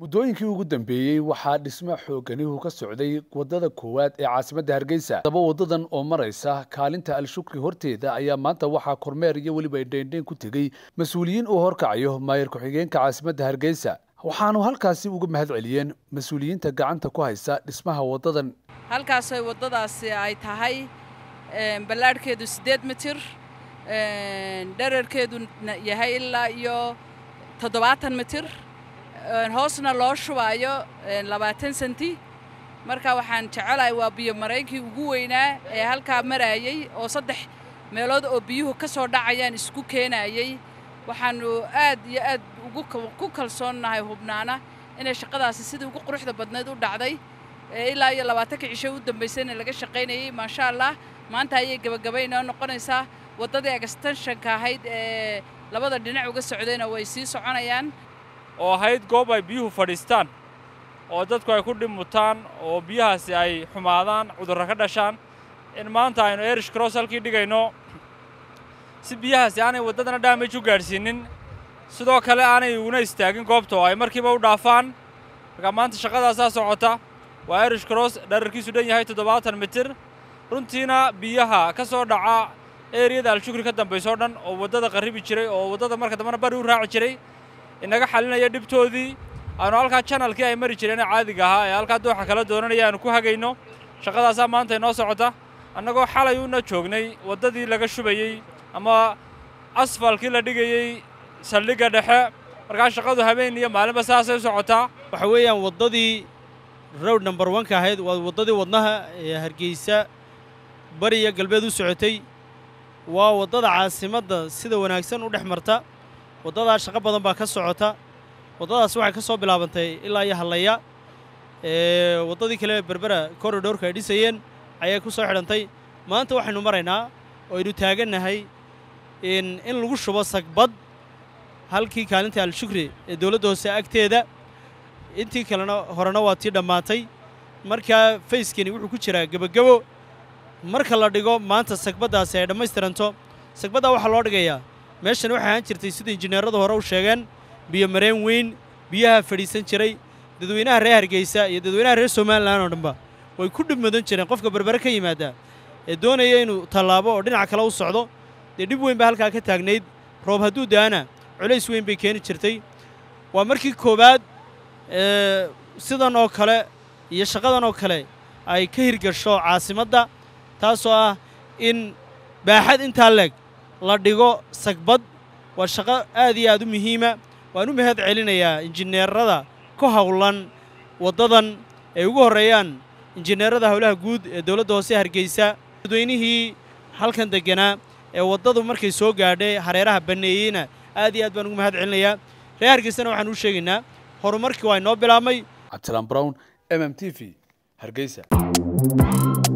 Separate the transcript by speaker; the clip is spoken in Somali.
Speaker 1: muddooyinkii ugu dambeeyey waxaa dhismo xooganihu ka socday waddada koowaad ee caasimadda hargeysa daba waddadan oo maraysa kaalinta al-shukri horteeda ayaa maanta waxaa kormeer iyo weliba dheendheen ku tegey mas-uuliyiin uu horkacayo maayar ku-xigeenka caasimadda hargeysa waxaanu halkaasi uga mahad celiyeen mas-uuliyiinta gacanta ku haysa dhismaha waddadan
Speaker 2: halkaasay waddadaasi ay tahay ballaadhkeedu siddeed mitir dherarkeedu yahay ilaa iyo toddobaatan mitir hoosna loo shubaayo labaatan senti marka waxaan jecelahay waa biyo maraynkii ugu weynaa ee halkaa maraayey oo saddex meelood oo biyuhu ka soo dhacayaan isku keenayey waxaanu aad iyo aad ku kalsoonnahay hubnaana inay shaqadaasi sidii ugu quruxda badnayd u dhacday ilaa iyo labaatanka cisho u dambaysayna laga shaqaynayey maasha allah maanta ayay gebagabaynoo noqonaysaa waddadii agastanshanka ahayd ee labada dhinac uga socdayna way sii soconayaan
Speaker 3: oo ahayd goob ay biyuhu fadhiistaan oo dadku ay ku dhimutaan oo biyahaasi ay xumaadaan cudurro ka dhashaan in maanta aynu erish cross halkii dhigayno si biyahaasi aanay waddadana dhaamaj u gaadhsiinin sidoo kale aanay uguna istaagin goobta oo ay markiiba u dhaafaan markaa maanta shaqadaasaa socota waa erish cross dherarkiisu dhan yahay toddobaatan mitir runtiina biyaha ka soo dhaca eeriyada al-shukri ka dambaysoo dhan oo waddada qarribi jiray oo waddada marka dambena bari u raaci jiray inaga xalinaya dhibtoodii aanu halkaa janalkii ay mari jireen caadiga ahaa ee halkaa dooxa kala doonanaya aanu ku hagayno shaqadaasaa maanta inoo socota annagoo xalay una joognay waddadii laga shubayey ama asfalkii la dhigayey saldhigga dhexe markaa shaqadu habeen iyo maalinba saasay u socotaa
Speaker 4: waxa weeyaan waddadii rowd number onka ahayd waa waddadii wadnaha ee hargeysa bari iyo galbeed u socotay waa waddada caasimadda sida wanaagsan u dhex marta waddadaa shaqo badan baa ka socota waddadaas waxay ka soo bilaabantay ilaa iyo hallaya waddadii kale berbera korridhoorka ay dhisayeen ayay ku soo xidhantay maanta waxaynu maraynaa oo aynu taagannahay in lagu shubo sagbad halkii kaalinta al-shukri ee dowladda hoose agteeda intii kalena horena waa tii dhammaatay markaa fayskani wuxuu ku jiraa gebagebo marka la dhigo maanta sagbaddaasi ay dhammaystiranto sagbaddaa waxaa loo dhigayaa meeshan waxay ahaan jirtay sida injineeradu hore u sheegeen biyo mareen weyn biyaha fadhiisan jiray dadweynaha reer hargeysa iyo dadweynaha reer somalilan oo dhanba way ku dhib mudan jireen qofka berbere ka yimaada ee doonaya inuu tallaabo oo dhinaca kale u socdo dee dhib weyn baa halkaa ka taagnayd roob hadduu da'ana culays weyn bay keeni jirtay waa markii koowaad sidan oo kale iyo shaqadan oo kale ay ka hirgasho caasimadda taasoo ah in baaxad intaa leeg la dhigo sagbad waa shaqo aad iyo aad u muhiima waan u mahad celinayaa injineerada ku hawlan waddadan ay ugu horreeyaan injineerada howlaha guud ee dowladda hoose hargeysa dadweynihii halkan degganaa ee waddadu markay soo gaadhay hareeraha banneeyeyna aad iyo aad baan ugu mahad celinayaa reer hargeysana waxaan u sheegaynaa horumarkii waa inoo bilaabmay
Speaker 1: cabdilaan brown m m t v hargeysa